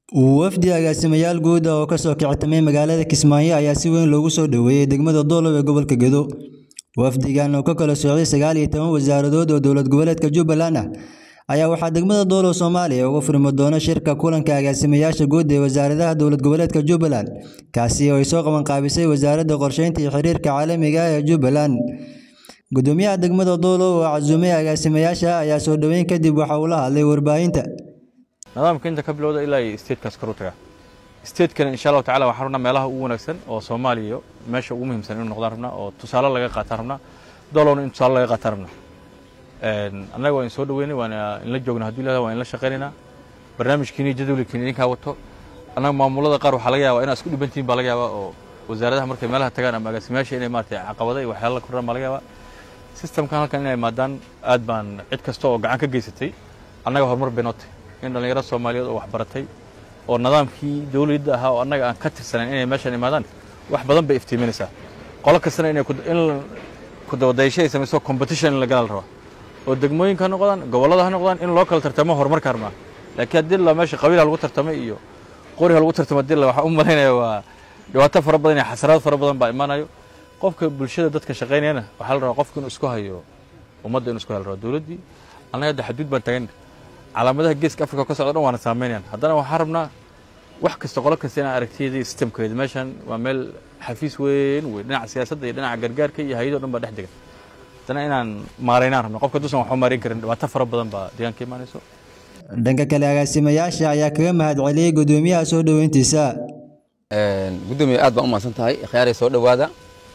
Wafdi agaasimayaal guud ah oo ka soo kictamay magaalada Kismaayo ayaa si weyn loogu soo dhoweeyay degmada Doolow ee gobolka Gedo. Wafdigan oo ka kala socday sagaal iyo toban wasaaradood oo dowlad goboleedka Jubbaland ah ayaa waxaa degmada Doolow Soomaaliya uga furmi doona shirka kulanka agaasimayaasha guud ee wasaaradaha dowlad goboleedka Jubbaland, kaasi oo ay soo qaban qaabisay Wasaaradda Qorsheynta iyo Xiriirka Caalamiga ah ee Jubbaland. Gudoomiyaha degmada Doolow oo casuumay agaasimayaasha ayaa soo dhoweyn kadib waxa uu la hadlay warbaahinta. nidaamka inta ka bilowda ilaa iyo statekas kor u taga statekana insha allahu tacala waxaan rabnaa meelaha ugu wanaagsan oo soomaaliya meesha ugu muhiimsan inuu noqdaan rabnaa oo tusaale laga qaataan rabnaa doolowna in tusaale laga qaataan rabnaa annaga waa in soo dhaweynay waan inla joogna haddii lahada waan inla shaqaynaynaa barnaamijkiini jadwalkiini idinkaa wato annaga maamulada qaar waxaa laga yaabaa inaad isku dhibantihin baa laga yaabaa oo wasaaradaha markay meelaha tagaan ama agaasimayaasha inay maaragtay caqabada iyo waxyaala la kordhaan baa laga yaabaa systemkan halkan inay maadaan aad baan cid kasta oo gacan ka geysatay annaga horumar bay noo tahay in dhallinyaro soomaaliyeed oo waxbaratay oo nidaamkii dawladda ahaa oo annaga aan ka tirsanayn inay meeshan imaadaan wax badan bay iftiiminaysaa qolo kastana inay in kudabadayasho ay samayso competition in la gala la rabaa oo degmooyinka ha noqdaan gobollada ha noqdaan in loo kala tartamo horumarka harmaa laakiin haddii la meesha qabiil ha lagu tartamay iyo qori ha lagu tartamo haddii la waxaan u malaynaya waa dhibaato fara badan iyo xasaraad fara badan baa imaanayo qofka bulshada dadka shaqaynayana waxaa la rabaa qofka inuu isku hayo ummadda inuu isku hayo la rabaa dowladdii annaga hadda xaduud baan tagan calaamadaha geeska afrika ka socda dhan waana saameynayaan haddana waxaan rabnaa wax kasta qolo kasta inaan aragtiyada iyo sistemkeeda meeshan waa meel xafiis weyn weyn dhinaca siyaasadda iyo dhinaca gargaarka iyo hay-ado dhan baa dhex degan haddana inaan maaraynaan rabna qofka dusan waxba maarayn karin dhibaato fara badan baa deegaanka imaanayso Dhanka kale agaasimayaasha ayaa kaga mahad celiyay gudoomiyaha soo dhoweyntiisa. gudoomiye aad baan u mahadsan tahay khiyaaray soo dhowaada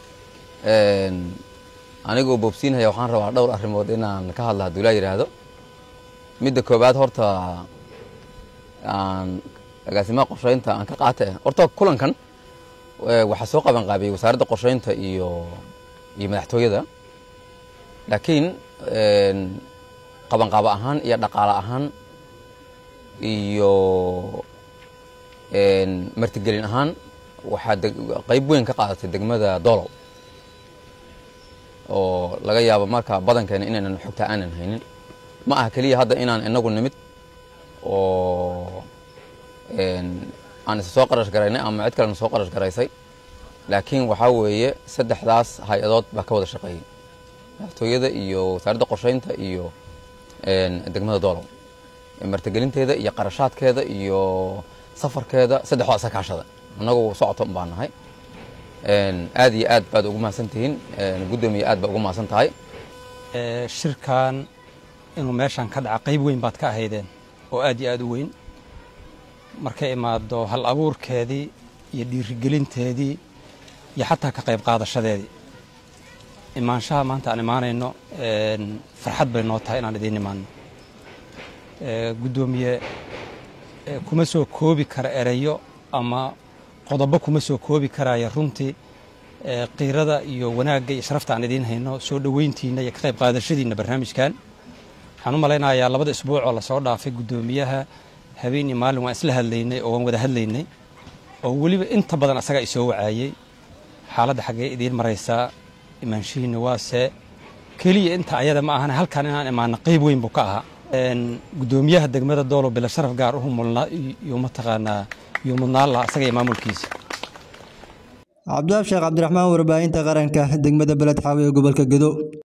anigoo boobsiinhaya waxaan rabaa dhowr arrimood inaan ka hadla hadduu laa yidhaahdo midda koowaad horta aan agaasimaha qorsheynta aan ka qaata horta kulankan waxaa soo qaban qaabiyey wasaaradda qorsheynta iyo iyo madaxtooyada laakiin qabanqaabo ahaan iyo dhaqaale ahaan iyo martigelin ahaan waxaa qayb weyn ka qaadatay degmada doolow oo laga yaabo marka badankeena inaynan xogta aanan haynin ma aha keliya hadda inaan inagu nimid oo aan isa soo qarash garaynay ama cid kalena soo qarash garaysay laakiin waxaa weeye saddexdaas hay-adood baa ka wada shaqeeyey madaxtooyada iyo wasaaradda qorsheynta iyo degmada doolow martigelinteeda iyo qarashaadkeeda iyo safarkeeda saddexdoo asa kaashada annagu socoto baan nahay aad iyo aad baad ugu mahadsan tihiin guddoomiye aad baa ugu mahadsan tahay shirkan inuu meeshan ka dhaca qayb weyn baad ka ahaydeen oo aad iyo aad u weyn markay imaado hal abuurkeedii iyo dhiirigelinteedii iyo xataa ka qayb qaadashadeedii imaanshaha maanta aan imaanayno farxad bay noo tahay inaan idiin imaanno guddoomiye kuma soo koobi kara ereyo ama qodobo kuma soo koobi karaya runtii qiirada iyo wanaagga iyo sharafta aan idiin hayno soo dhoweyntiinna iyo ka qayb qaadashadiinna barnaamijkan waxaan u malaynayaa labada isbuuc oo lasoo dhaafay guddoomiyaha habeen iyo maalin waan isla hadlaynay oo waan wada hadlaynay oo weliba inta badan asagaa isoo wacaayey xaaladda xaggee idiin maraysaa imaanshihiinna waase keliya inta ayada ma ahana halkan inaan imaano qayb weyn buu ka ahaa guddoomiyaha degmada doolow bila sharaf gaar u mulnaa iyo mataqaanaa iyo mudnaan laha asaga iyo maamulkiisa cabdiwaab sheekh cabdiraxmaan warbaahinta qaranka degmada beled xaawi ee gobolka gedo